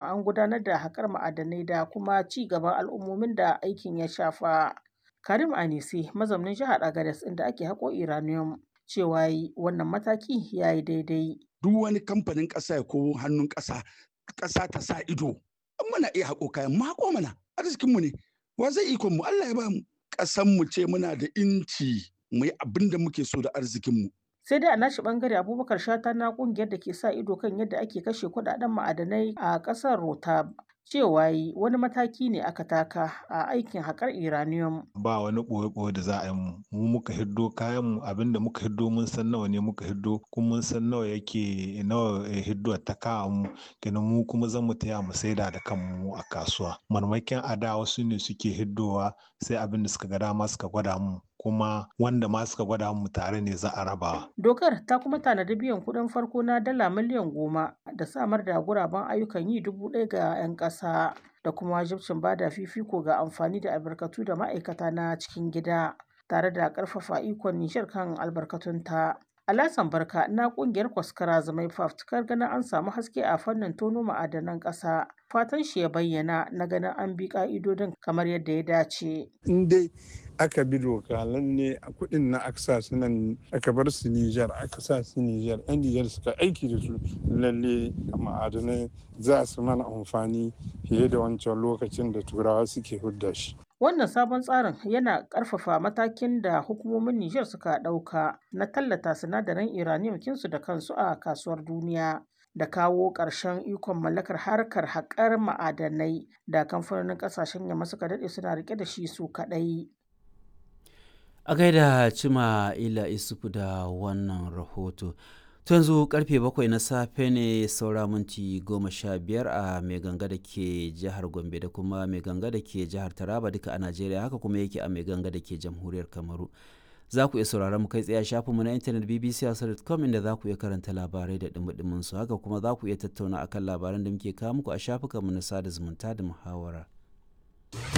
an gudanar da haƙar ma'adanai da kuma ci gaban al'ummomin da aikin ya shafa. Karim Anisi mazaunin jihar Agadez inda ake haƙo uranium cewa yi wannan mataki ya yi daidai. Duk wani kamfanin ƙasa ya ko hannun ƙasa ƙasa ta sa ido muna iya haƙo kayan mu haƙo mana arzikinmu ne wa zai ikon mu Allah ya ba mu ƙasan mu ce muna da inci mu yi abin da muke so da arzikinmu. sai dai a nashi bangare abubakar shata na kungiyar da ke sa ido kan yadda ake kashe kudaden ma'adanai a kasar rotab cewa yi wani mataki ne aka taka a aikin haƙar iranium ba wani ɓoye-ɓoye da za a yi mu mu muka hiddo kayan mu abinda muka hiddo mun san nawa ne muka hiddo kuma mun san nawa yake nawa hiddo ta kawo mu kenan mu kuma zan mu taya mu saida da kanmu a kasuwa marmakin ada wasu ne suke hiddowa sai abin da suka ga dama suka gwada mu kuma wanda ma suka gwada mu tare ne za a raba. Dokar ta kuma tanadi biyan kuɗin farko na dala miliyan goma da samar da guraben ayyukan yi dubu ɗaya ga 'yan ƙasa da kuma wajibcin bada fifiko ga amfani da albarkatu da ma'aikata na cikin gida tare da ƙarfafa ikon Nijar kan albarkatunta. Alasan Barka na kungiyar Kwaskara Zamai fafutukar ganin an samu haske a fannin tono ma'adanan ƙasa. Fatan shi ya bayyana na ganin an bi ƙa'idodin kamar yadda ya dace. In dai aka bi doka lalle a kuɗin na aka sa su nan aka bar su Nijar aka sa su Nijar yan Nijar suka aiki da su lalle ma'adanai za su mana amfani fiye da wancan lokacin da turawa suke hudda shi. Wannan sabon tsarin yana ƙarfafa matakin da hukumomin Nijar suka ɗauka na tallata sinadaran uranium kinsu da kansu a kasuwar duniya. da kawo ƙarshen ikon mallakar harkar haƙar ma'adanai da kamfanonin ƙasashen yamma suka daɗe suna rike da shi su kaɗai. A gaida Cima Ila Isufu da wannan rahoto. To yanzu karfe bakwai na safe ne saura minti goma sha biyar a mai ganga da ke jihar Gombe da kuma mai ganga da ke jihar Taraba duka a Najeriya haka kuma yake a mai ganga da ke jamhuriyar Kamaru. Za ku iya sauraron mu kai tsaye a shafinmu na intanet bbc.com inda za ku iya karanta labarai da dumudumin su haka kuma za ku iya tattauna akan labaran da muke kawo muku a shafukanmu na sada zumunta da muhawara.